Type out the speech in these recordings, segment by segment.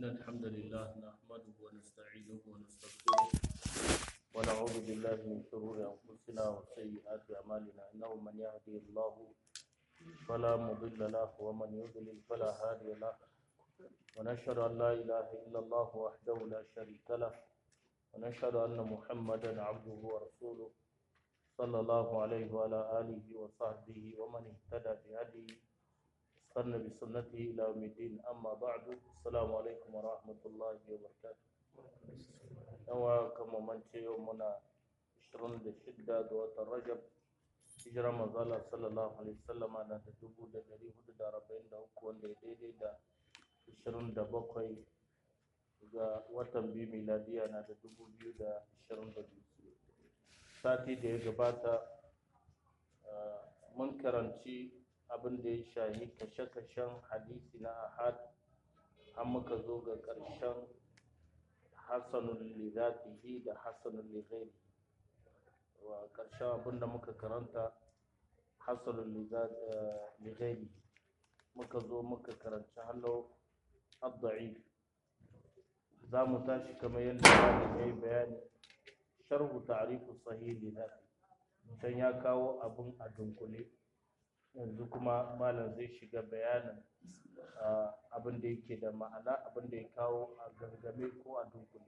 إن الحمد لله نحمده ونستعينه ونستغفره ونعوذ بالله من شرور أنفسنا وسيئات أعمالنا إنه من يهدي الله فلا مضل له ومن يضلل فلا هادي له ونشهد أن لا إله إلا الله وحده لا شريك له ونشهد أن محمدا عبده ورسوله صلى الله عليه وعلى آله وصحبه ومن اهتدى بهديه استنى بسنته إلى يوم الدين أما بعد السلام عليكم ورحمة الله وبركاته yawa kama mance yau muna 26 ga watan rajab hijirar mazala sallallahu alaihi wasallama na da 1443 wanda ya daidai da 27 ga watan biyu miladiya na da 2022 sati da ya gabata mun karanci abin da ya shahi kashe-kashen hadisi na ahad har muka zo ga ƙarshen hasanun lidatihi da hasanun lighairi wa ƙarshen abin da muka karanta hasanun lighairi muka zo muka karanci hallo abda'i za mu tashi kamar yadda ya yi bayani sharhu ta'rifu sahih lidati can ya kawo abin a dunkule yanzu kuma malam zai shiga bayanin abin da yake da ma'ana abin da ya kawo a gangame ko a dunkule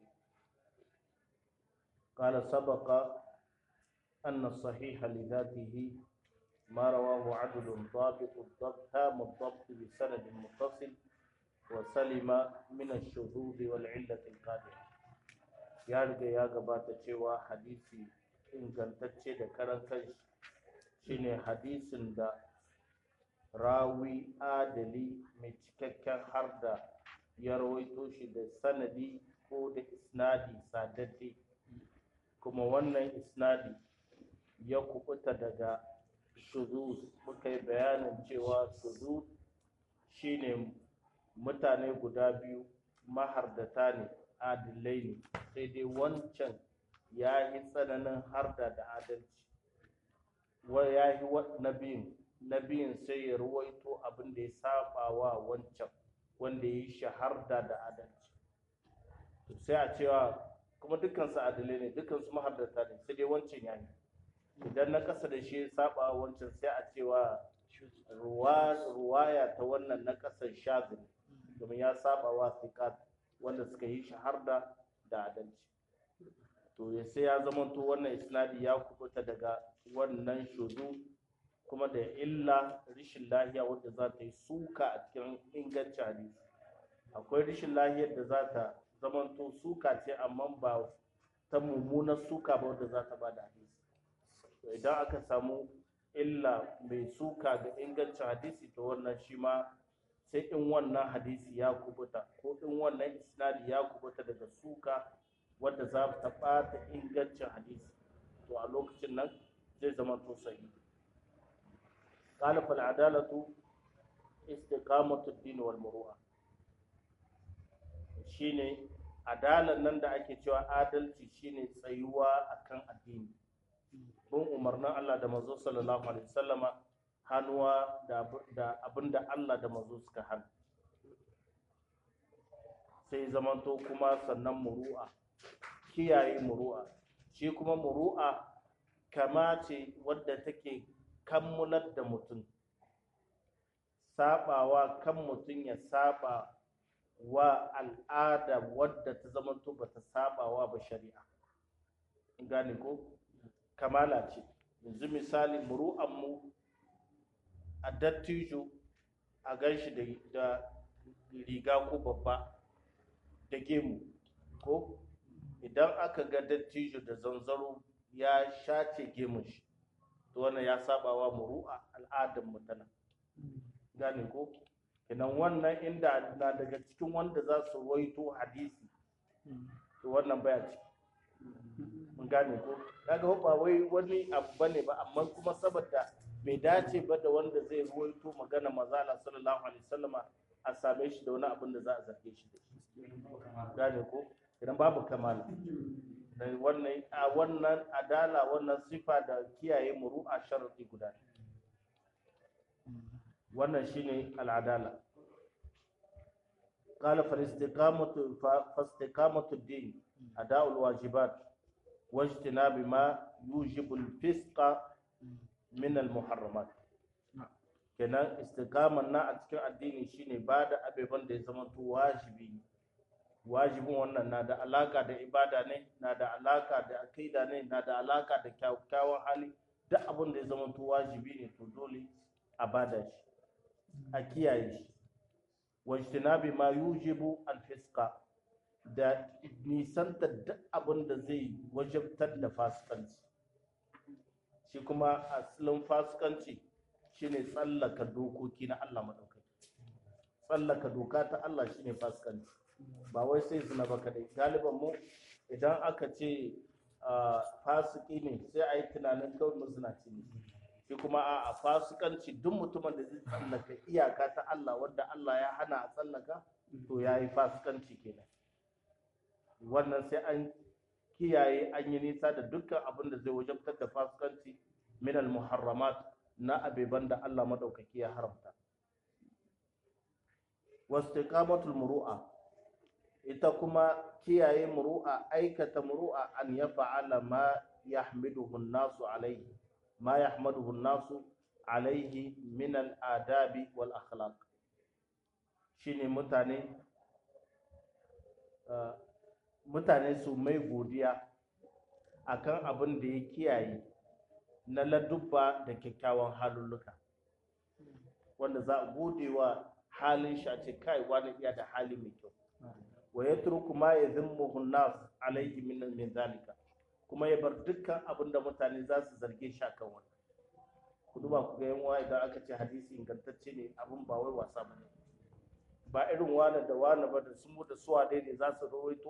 قال سبق أن الصحيح لذاته ما رواه عدل ضابط الضبط تام الضبط بسند متصل وسلم من الشذوذ والعلة القادحة ya riga ya gabata cewa hadisi ingantacce da karan kanshi shine hadisin da rawi adali mai cikakken har da ya rawaito shi da sanadi ko da isnadi sadadde kuma wannan isnadi ya kubuta daga shuzuz muka yi bayanin cewa shuzuz shine mutane guda biyu mahardata ne adilai ne sai dai wancan ya yi tsananin harda da adalci ya yi na biyun na biyun sai ya ruwaito abin da ya saba wa wancan wanda ya yi shaharda da adalci sai a cewa kuma dukansu adalai ne dukansu mahardata ne sai dai wancan ya yi idan na kasa da shi ya saba wa wancan sai a cewa ruwaya ta wannan na kasan shazin domin ya saba wa sikat wanda suka yi shaharda da adalci to ya sai ya zama to wannan isnadi ya kubuta daga wannan shudu kuma da illa rishin lahiya wadda za ta yi suka a cikin ingancin hadisi akwai rishin lahiyar da za ta zama to suka ce amma ba ta mummunar suka ba wadda za ta ba da hadisi to idan aka samu illa mai suka ga ingancin hadisi to wannan shi ma sai in wannan hadisi ya kubuta ko in wannan isnadi ya kubuta daga suka wadda za ta ɓata ingancin hadisi to a lokacin nan zai zama to sahi قال فالعدالة استقامة الدين والمروءة shine adalan nan da ake cewa adalci shine tsayuwa akan addini bin umarnin Allah da manzo sallallahu alaihi wasallama hannuwa da abinda Allah da manzo suka hana sai zamanto kuma sannan muru'a kiyaye muru'a shi kuma muru'a kama ce wadda take kammular da mutum sabawa kan mutum ya saba wa al'ada wadda ta zamanto ba ta sabawa ba shari'a gane ko kamala ce yanzu misali muru'anmu a dattijo a ganshi da riga ko babba da gemu ko idan aka ga dattijo da zanzaro ya shace gemun shi to wannan ya sabawa muru'a al'adar mutana gane ko kenan wannan inda na daga cikin wanda za su waito hadisi to wannan baya ciki mun gane ko kaga ba wai wani abu bane ba amma kuma saboda bai dace ba da wanda zai ruwaito magana mazala sallallahu alaihi wasallama a same shi da wani abin da za a zarge shi da shi gane ko idan babu kamala da wannan a wannan adala wannan sifa da kiyaye muru'a sharadi guda wannan shine al'adala قال فالاستقامة فاستقامة الدين أداء الواجبات واجتناب ما يوجب الفسق من المحرمات kenan istiqamar na a cikin addini shine ba da abeban da ya zama to wajibi ne wajibin wannan na da alaka da ibada ne na da alaka da akida ne na da alaka da kyakkyawan hali duk abin da ya zama to wajibi ne to dole a bada shi a kiyaye shi wajtinabi ma yujibu al-fisqa da nisanta duk abin da zai wajabtar da fasikanci shi kuma asalin fasikanci shine tsallaka dokoki na Allah madaukaki tsallaka doka ta Allah shine fasikanci ba wai sai zina ba kadai galiban mu idan aka ce fasiki ne sai a yi tunanin kawai mazinaci ne shi kuma a fasikanci duk mutumin da zai tsallaka iyaka ta Allah wanda Allah ya hana a tsallaka to ya yi fasikanci kenan wannan sai an kiyaye an yi nisa da dukkan abin da zai wajabtar da fasikanci min al-muharramat na abeban da Allah madaukaki ya haramta wastiqamatul muru'a ita kuma kiyaye muru'a aikata muru'a an ya fa'ala ma yahmiduhu an-nasu alayhi ma yahmaduhu an-nasu alayhi min al-adabi wal akhlaq shine mutane mutane su mai godiya akan abin da ya kiyaye na ladubba da kyakkyawan halulluka wanda za a gode wa halin shi a ce kai wani iya da hali mai kyau wa ya turku ma ya zimmuhu nas alaihi min min zalika kuma ya bar dukkan abin da mutane za su zarge shi akan wannan ku duba ku ga yan idan aka ce hadisi ingantacce ne abin ba wai wasa ba ne ba irin wani da wani ba da sun da suwa dai ne za su rawaito